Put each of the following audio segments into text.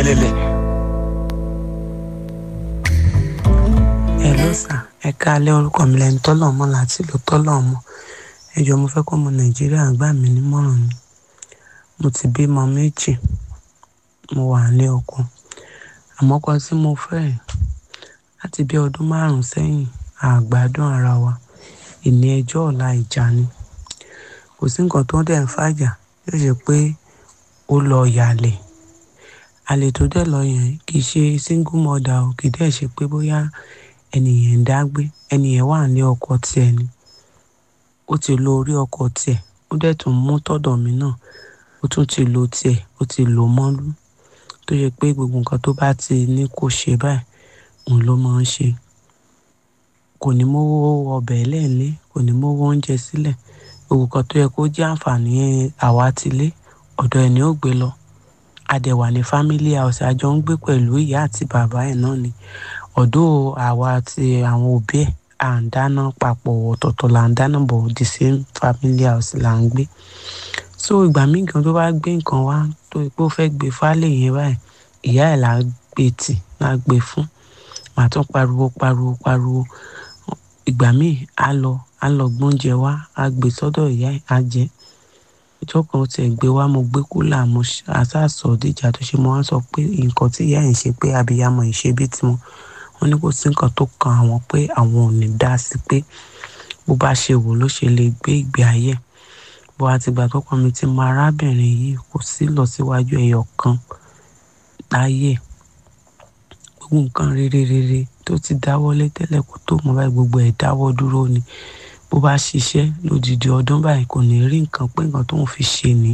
fẹ́lẹ́lẹ̀. ẹ ló sà ẹ káalẹ́ orúkọ mi lẹni tọ́lọ̀ mọ́ láti ìlú tọ́lọ̀ mọ́ ẹ jọ̀ọ́ mo fẹ́ kọ́ ọmọ nàìjíríà gbà mí nímọ̀ràn ni mo ti bímọ méjì mo wà ní ọkọ àmọ́ kan tí mo fẹ́ láti bí ọdún márùn-ún sẹ́yìn àgbádùn ara wa ìní ẹjọ́ ọ̀la ìjà ni kò sí nǹkan tó ń dẹ̀ ń fàjà yóò ṣe pé ó lọ yàlẹ̀ àlè tó dẹ̀ lọ yẹn kì í ṣe single mother o kì í dẹ̀ ṣe pé bóyá ẹnìyẹn ń dágbé ẹnìyẹn wà ní ọkọ tiẹ̀ ni ó ti lo orí ọkọ tiẹ̀ ó dẹ̀ tún mú tọ̀dọ̀ mi náà ó tún ti lo tiẹ̀ ó ti lò mọ́lú tó yẹ pé gbogbo nǹkan tó bá ti ní kó ṣe báyìí òun ló máa ń ṣe kò ní mówó ọbẹ̀ lẹ́ẹ̀lé kò ní mówó oúnjẹ sílẹ̀ gbogbo nǹkan tó yẹ kó jẹ́ àǹfààní àwa ti lé ọ̀dọ̀ ẹ̀ ni ó gbé lọ adẹ̀wà ní family house àjọ ń gbé pẹ̀lú ìyá àti bàbá ẹ̀ náà ni ọ̀dọ̀ àwa àti àwọn òbí ẹ̀ à ń dáná papọ̀ ọ̀tọ̀ọ̀tọ̀ là ń dáná bọ̀ the same family house là ń gbé so ìgbà míì gan tó bá gbé nǹkan wá tó pé ó fẹ́ gbé fálẹ̀ yẹn báyìí ìyá ẹ̀ là á gbé tì là á gbé fún màá tún pariwo pariwo pariwo ìgbà míì á lọ á lọ gbóúnjẹ wá á gbé sọ́dọ̀ ìyá ẹ̀ á jẹ ìjọ kan tiẹ̀ gbé wá mo gbé kúlà mo àṣàṣọ díjà tó ṣe mo wá sọ pé nǹkan tí ìyá ẹ̀ ń ṣe pé abiyamọ ìṣe bí tiwọn wọn ní kò sí nǹkan tó kan àwọn pé àwọn ò ní dá sí pé bó bá ṣe wò ló ṣe lè gbé ìgbé ayé bó àtìgbà tọkọ mi ti mọ arábìnrin yìí kò sí lọ síwájú ẹyọ kan láyé gbogbo nǹkan rere rere tó ti dáwọ́lé tẹ́lẹ̀ kó tó mọ báyìí gbogbo ẹ̀ dáwọ́ dúró ni bó bá ṣiṣẹ́ lódìdí ọdún báyìí kò ní rí nǹkan pé nǹkan tó ń fi ṣe ní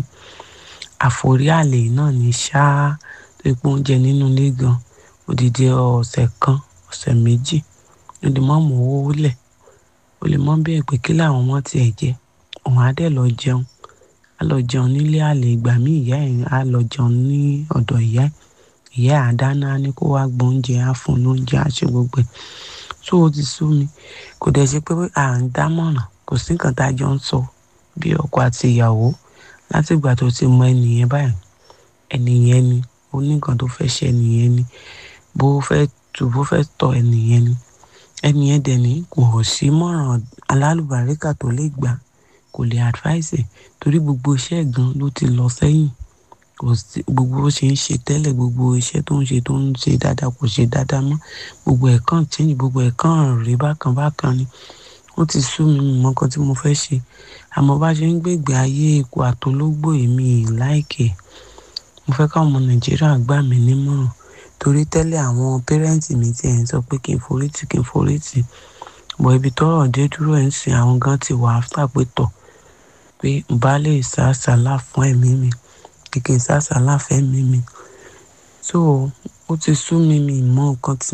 àforí àlè náà ní ṣáá tó ipò oúnjẹ nínú ilé gan odidi ọ̀sẹ̀ kan ọ̀sẹ̀ méjì ó lè mọ́ mọ́ owó lẹ̀ ó lè mọ́ bẹ́ẹ̀ pé kí làwọn ọmọ tiẹ̀ jẹ òun á dẹ̀ lọ jẹun á lọ jẹun nílé àlè ìgbà míì ìyá ẹ̀ á lọ jẹun ní ọ̀dọ̀ ìyá ẹ̀ ìyá ẹ̀ á dáná á ní kó wá gbóúnjẹ á fún lóúnjẹ á ṣe gbogbo ẹ̀ tó o ti sú mi kò dẹ̀ ṣe pé à ń dámọ̀ràn kò sí nǹkan tá a jọ ń sọ bí ọkọ àti ìyàwó látìgbà tó ti mọ ẹnìyẹn báyìí ẹnìyẹn ni ó ní nǹkan tó fẹ́ ṣe ẹnìyẹn ni bó fẹ́ tù bó fẹ́ tọ ẹnìyẹn ni ẹnìyẹn dẹ̀ ní kò sí mọ̀ràn alálùbáríkà tó lè gbà kò lè advice torí gbogbo iṣẹ́ gan ló ti lọ sẹ́yìn kò sí gbogbo bó ṣe ń ṣe tẹ́lẹ̀ gbogbo iṣẹ́ tó ń ṣe tó ń ṣe dáadáa kò ṣe dáadáa mọ́ gbogbo ẹ̀ kàn change gbogbo ẹ̀ kàn rí bákan bákan ni ó ti sú mi mọ nǹkan tí mo fẹ́ ṣe àmọ́ bá ṣe ń gbègbè ayé ikú àtológbò èmi láìkè mo fẹ́ káwọn ọmọ nàìjíríà gbà mí nímọ̀ràn torí tẹ́lẹ̀ àwọn pẹ́rẹ́ǹtì mi ti ẹ̀ ń sọ pé kí n forí tì kí n forí tì bọ̀ ibi tọ́rọ̀ dé dúró ẹ̀ ń sìn àwọn gan ti wà áfítà pé tọ̀ pé n bá lè sá sàlá fún ẹ̀mí mi kìkì sá sàlá fẹ́mi mi so ó ti sú mi mi mọ nǹkan tí